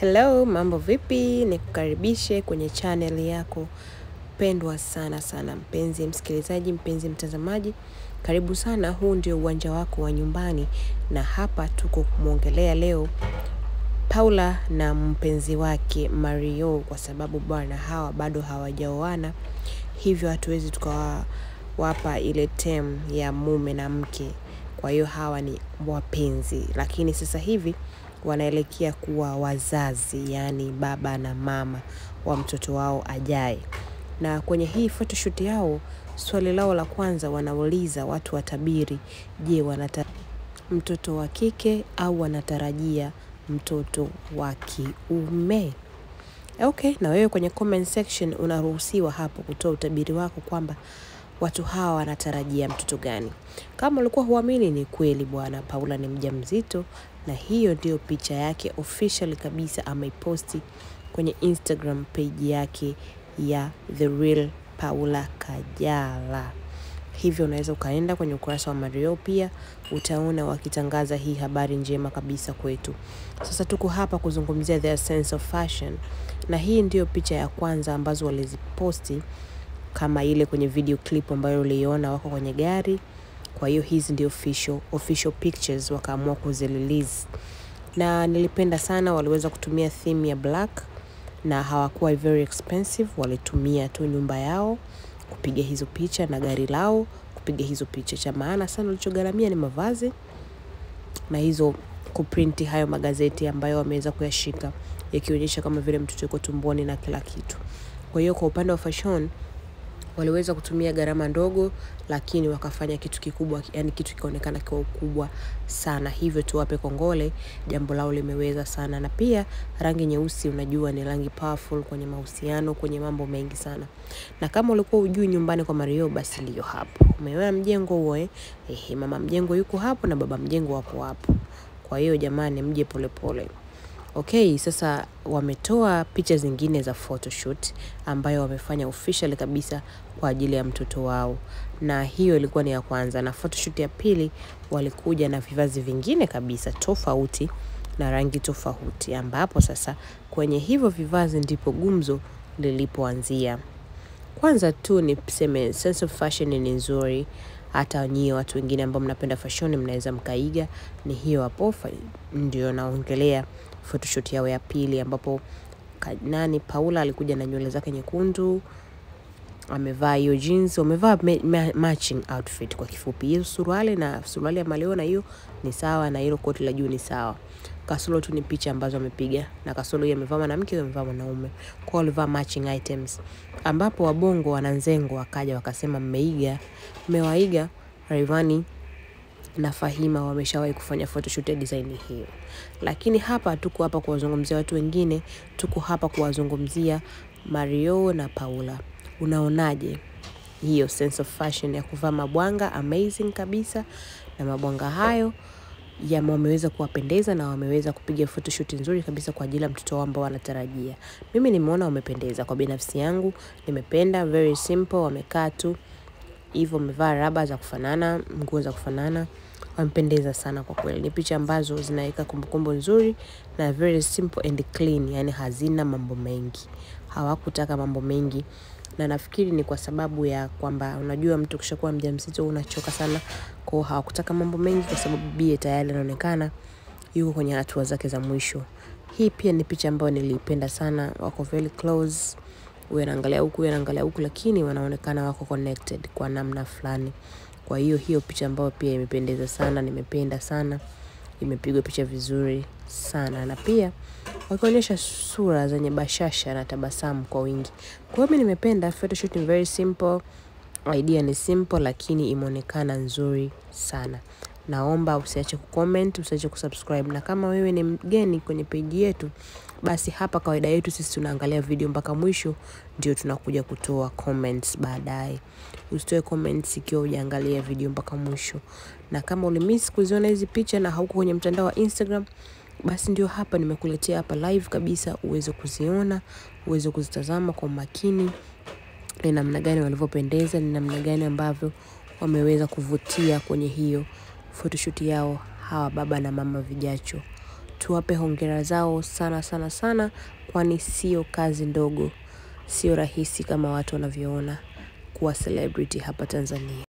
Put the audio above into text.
Hello, mambo vipi? Nikukaribishe kwenye channel yako pendwa sana sana, mpenzi msikilizaji, mpenzi mtazamaji, karibu sana. Huu ndio uwanja wako wa nyumbani, na hapa tuko kumwongelea leo Paula na mpenzi wake Mario, kwa sababu bwana hawa bado hawajaoana, hivyo hatuwezi tukawapa ile term ya mume na mke. Kwa hiyo hawa ni wapenzi, lakini sasa hivi wanaelekea kuwa wazazi, yaani baba na mama wa mtoto wao ajaye. Na kwenye hii photoshoot yao, swali lao la kwanza wanauliza watu watabiri, je, wanata mtoto wa kike au wanatarajia mtoto wa kiume? Okay, na wewe kwenye comment section unaruhusiwa hapo kutoa utabiri wako kwamba watu hawa wanatarajia mtoto gani. Kama ulikuwa huamini, ni kweli bwana, Paula ni mjamzito, na hiyo ndio picha yake official kabisa, ameiposti kwenye Instagram page yake ya The Real Paula Kajala. Hivyo unaweza ukaenda kwenye ukurasa wa Mario, pia utaona wakitangaza hii habari njema kabisa kwetu. Sasa tuko hapa kuzungumzia their sense of fashion, na hii ndiyo picha ya kwanza ambazo waliziposti kama ile kwenye video clip ambayo uliona wako kwenye gari. Kwa hiyo hizi ndio official, official pictures wakaamua kuzirelease, na nilipenda sana, waliweza kutumia theme ya black na hawakuwa very expensive. Walitumia tu nyumba yao kupiga hizo picha na gari lao kupiga hizo picha. Cha maana sana walichogharamia ni mavazi na hizo kuprinti hayo magazeti ambayo wameweza kuyashika yakionyesha kama vile mtoto yuko tumboni na kila kitu. Kwa hiyo kwa upande wa fashion waliweza kutumia gharama ndogo, lakini wakafanya kitu kikubwa, yani kitu kikaonekana kwa ukubwa sana. Hivyo tuwape kongole, jambo lao limeweza sana. Na pia rangi nyeusi, unajua ni rangi powerful kwenye mahusiano, kwenye mambo mengi sana. Na kama ulikuwa ujui nyumbani kwa Mario, basi ndio hapo. Umeona mjengo huo eh? Ehe, mama mjengo yuko hapo na baba mjengo wapo hapo. Kwa hiyo jamani, mje polepole. Okay, sasa wametoa picha zingine za photoshoot ambayo wamefanya official kabisa kwa ajili ya mtoto wao, na hiyo ilikuwa ni ya kwanza. Na photoshoot ya pili walikuja na vivazi vingine kabisa tofauti na rangi tofauti, ambapo sasa kwenye hivyo vivazi ndipo gumzo lilipoanzia. Kwanza tu ni tuseme sense of fashion ni nzuri, hata nyie watu wengine ambao mnapenda fashion mnaweza mkaiga. Ni hiyo hapo, ndio naongelea photoshoot yao ya pili, ambapo nani Paula alikuja na nywele zake nyekundu, amevaa hiyo jeans, wamevaa matching outfit. Kwa kifupi, hiyo suruali na suruali ya maleo na hiyo ni sawa, na hilo koti la juu ni sawa. Kasoro tu ni picha ambazo amepiga, na kasoro hiyo amevaa mwanamke, amevaa mwanaume, kwa walivaa matching items, ambapo wabongo wananzengo wakaja wakasema, mmeiga, mmewaiga Rayvanny na Fahima wameshawahi kufanya photoshoot ya design hiyo, lakini hapa tuko hapa kuwazungumzia watu wengine, tuko hapa kuwazungumzia Mario na Paula. Unaonaje hiyo sense of fashion ya kuvaa mabwanga? Amazing kabisa, na mabwanga hayo ya wameweza kuwapendeza na wameweza kupiga photoshoot nzuri kabisa kwa ajili ya mtoto wao ambao wanatarajia. Mimi nimeona wamependeza, kwa binafsi yangu nimependa, very simple, wamekaa tu hivyo, wamevaa raba za kufanana, nguo za kufanana, wamependeza sana kwa kweli. Ni picha ambazo zinaweka kumbukumbu nzuri na very simple and clean, yani hazina mambo mengi, hawakutaka mambo mengi na nafikiri ni kwa sababu ya kwamba unajua mtu kishakuwa mjamzito unachoka sana, kwa hawakutaka mambo mengi, kwa sababu bie tayari anaonekana yuko kwenye hatua zake za mwisho. Hii pia ni picha ambayo nilipenda sana, wako very close, huyu anaangalia huku, huyu anaangalia huku, lakini wanaonekana wako connected kwa namna fulani. Kwa hiyo hiyo picha ambayo pia imependeza sana, nimependa sana, imepigwa picha vizuri sana, na pia wakionyesha sura zenye bashasha na tabasamu kwa wingi. Kwa hiyo mimi nimependa photoshoot, ni very simple, idea ni simple, lakini imeonekana nzuri sana. Naomba usiache kucomment, usiache kusubscribe, na kama wewe ni mgeni kwenye page yetu, basi hapa kawaida yetu sisi tunaangalia video mpaka mwisho, ndio tunakuja kutoa comments baadaye. Usitoe comments ikiwa hujaangalia video mpaka mwisho, na kama ulimiss kuziona hizi picha na hauko kwenye mtandao wa Instagram basi ndio hapa nimekuletea hapa live kabisa, uweze kuziona, uweze kuzitazama kwa makini, ni namna gani walivyopendeza, ni namna gani ambavyo wameweza kuvutia kwenye hiyo photoshoot yao hawa baba na mama vijacho. tuwape hongera zao sana sana sana, kwani sio kazi ndogo, sio rahisi kama watu wanavyoona kuwa celebrity hapa Tanzania.